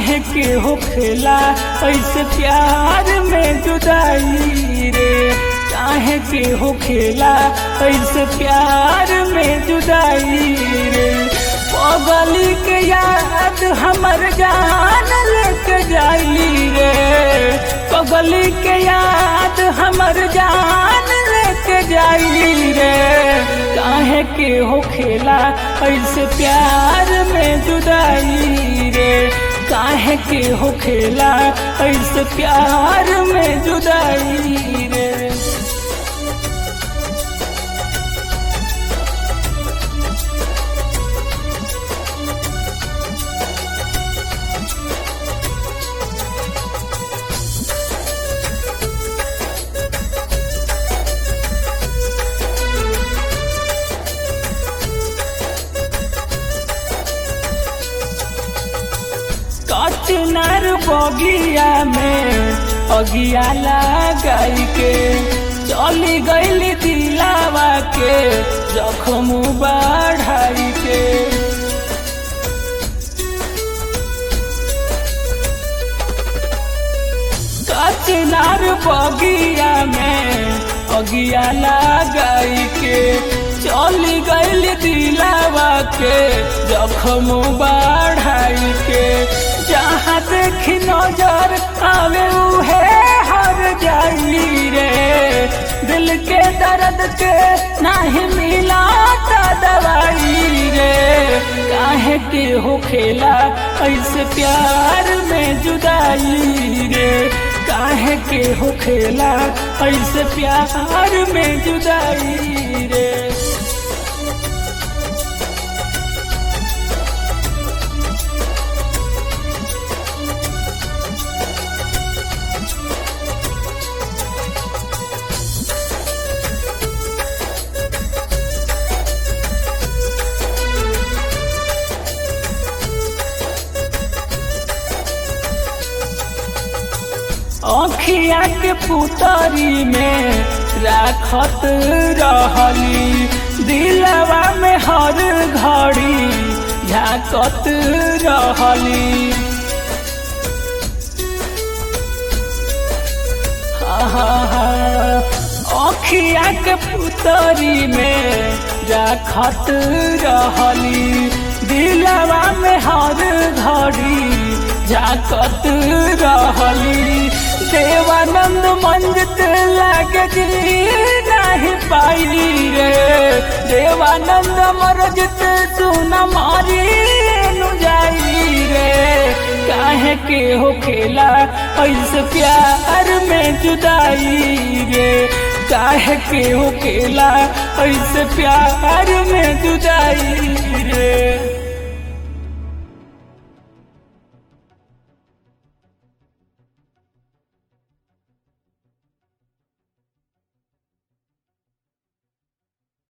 काहे के हो खेला ऐसे प्यार में जुदाई रे काहे के हो खेला ऐसे प्यार में जुदाई रे पगली के याद हमर जान लेके जाई रे पगली के याद हमर जान लेके जाई रे काहे के हो खेला ऐसे प्यार में जुदाई रे काहे के हो खेला ऐसे प्यार में जुदाई रे कचनर बगिया में अगिया लगाई के चली गईली दिलावा के जखम बढ़ाई के कचनर बगिया में अगिया लगाई के चली गईली दिलावा के जखम बढ़ाई के जहाँ देखी नजर आवे उहे हर जाई रे दिल के दर्द के नहीं मिला दवाई रे काहे के हो खेला ऐसे प्यार में जुदाई रे काहे के हो खेला ऐसे प्यार में जुदाई रे अखिया के पुतरी में राखत रहली दिलवा में हर घड़ी झाकत रहली अखिया के पुतरी में राखत रहली दिलवा में हर घड़ी झाकत रहली देवानंद मंजित लागे जी नहीं पाई रे देवानंद मरजित सुन मारी नु जाई रे काहे के हो खेला ऐसे प्यार में जुदाई रे काहे के हो खेला ऐसे प्यार में जुदाई रे